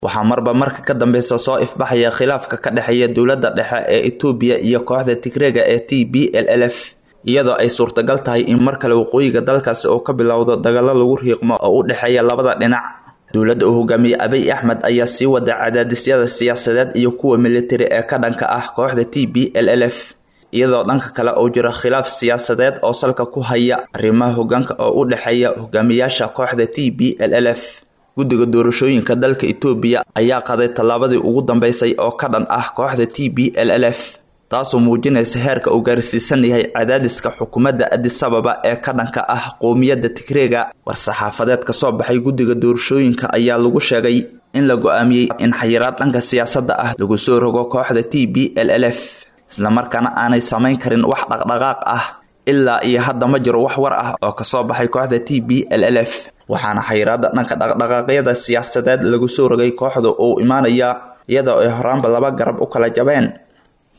waxaa marba marka ka dambeysa soo ifbaxaya khilaafka ka dhexeeya dowladda dhexe ee etoobiya iyo kooxda tigreega ee t b l l f iyadoo ay suurtagal tahay in mar kale waqooyiga dalkaasi oo ka bilowdo dagaalo lagu riiqmo oo u dhexeeya labada dhinac dowladda uu hogaamiyey abiy axmed ayaa sii wada cadaadisyada siyaasadeed iyo kuwa militari ee ka dhanka ah kooxda t b l l f iyadoo dhanka kale uu jiro khilaaf siyaasadeed oo salka ku haya arrimaha hogaanka oo u dhexeeya hogaamiyaasha kooxda t b l l f guddiga doorashooyinka dalka etoobiya ayaa qaday tallaabadii ugu dambeysay oo ka dhan ah kooxda t b l l f taasoo muujinaysa heerka uu gaarsiisan yahay cadaadiska xukuumadda adisababa ee ka dhanka ah qowmiyadda tigreega war-saxaafadeed ka soo baxay guddiga doorashooyinka ayaa lagu sheegay in la go-aamiyey in xayiraad dhanka siyaasadda ah lagu soo rogo kooxda t b l l f islamarkaana aanay samayn karin wax dhaqdhaqaaq ah ilaa iyo hadda ma jiro wax war ah oo kasoo baxay kooxda t b l l f waxaana xayiraada dhanka dhaqdhaqaaqyada siyaasadeed lagu soo rogay kooxda uu imaanaya iyadoo ay horaanba laba garab u kala jabeen